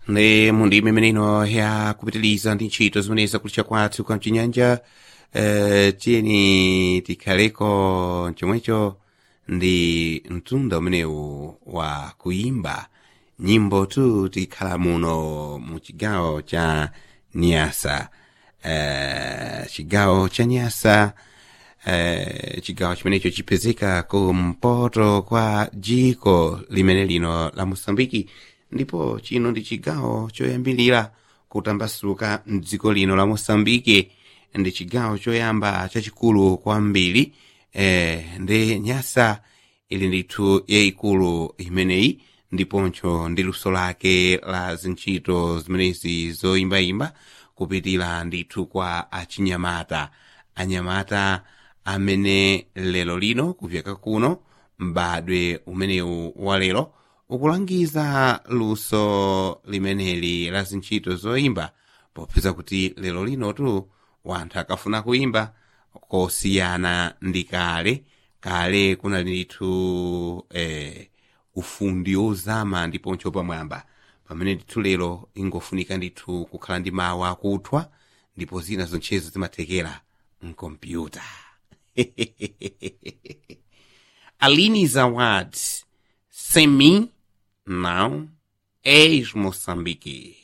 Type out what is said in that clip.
ndi mundime meneno ya kupitiliza ndi ntchito zimene zakulitcha kwathu kwa mchinyanja eh, tiyeni tikhaleko chomwecho ndi mtunda umenewu wa kuimba nyimbo tu tikhala muno mu chigawo cha nyasa eh, chigawo cha nyasa eh, chigawo chimenecho chipezeka kumpoto kwa jiko limene lino la mosambiki ndipo chino ndi chigawo choyambilira kutambasuka mdziko lino la mosambiki ndi chigawo choyamba chachikulu kwambiri eh, ndi nyasa ili ndithu yayikulu imeneyi ndiponso ndi luso lake la zintchito zimenezi zoyimbayimba kupitira ndithu kwa achinyamata anyamata amene lero lino kufika kuno m'badwe umenewu wa lero ukulangiza luso limeneli la zintchito zoyimba popeza kuti lero linotu wanthu akafuna kuimba kosiyana ndi kale kale kunali ndithu eh, ufundi ozama ndiponso pamwamba pamene ndithu lero ingofunika ndithu kukhala ndi mawu akuthwa ndipo zina zonchezo zimathekera mkompyuta Aline Zawad, sem mim, não és Moçambique.